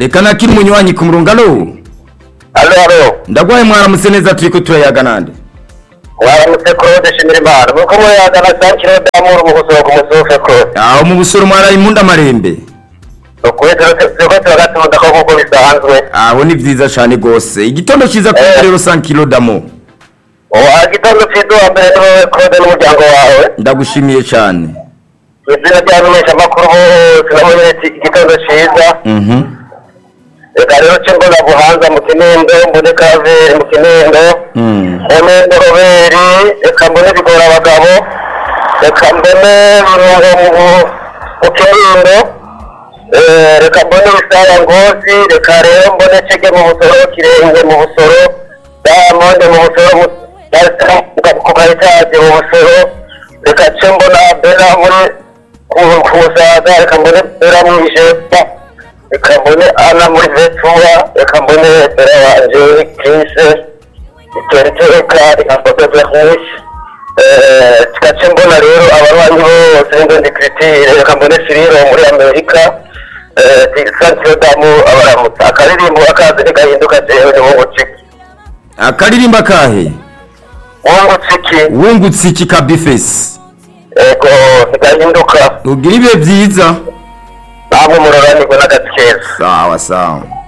reka nakiri umunywanyi ku murongo alo alo alo ndagwaye mwaramutse neza turiko turayaga nande waramutse claude shimira imana nuko muyagana sa kiro damuru mu gusoro ku musufe claude aho mu busoro mwaraye impunda marembe ukuri turiko turagatunda ko kuko bisanzwe aho ni vyiza cane gose igitondo ciza kuri Eh. rero 5 kilo damo uwa gitondo ciza wa mbere niwe claude n'umuryango wawe ndagushimiye cane izina ry'abamenyesha amakuru bose namunyeretse igitondo ciza mhm reka rero ce mbona buhanza mu kinindo mbone kaveri mu kinindo Mm. mbone noroberi reka mbone bigora abagabo reka mbone runungo mu- mu kinindo Eh, reka mbone bisara ngozi reka rero mbone cege mu busoro kirenge mu busoro dayamonde mu busoro mu- Dar- ku kayitaje mu busoro reka ce mbona bera muri ku- ku musaga reka mbone bera mu ijepa reka mbone ana muri vetura reka mbone bera wanje krise itereteka reka mbone bernice tugace mbona rero abarwanyi bose n'indondi kiritire reka mbone siriro muri amerika santiyo damu abaramutsa akaririmbo akazi ntigahinduka jewe ni wungu ciki akaririmba kahe wungu ciki wungutse iki kabifesi ego ntigahinduka ugira ibihe vyiza namwe muroranirwe n'agazi keza sawa sawa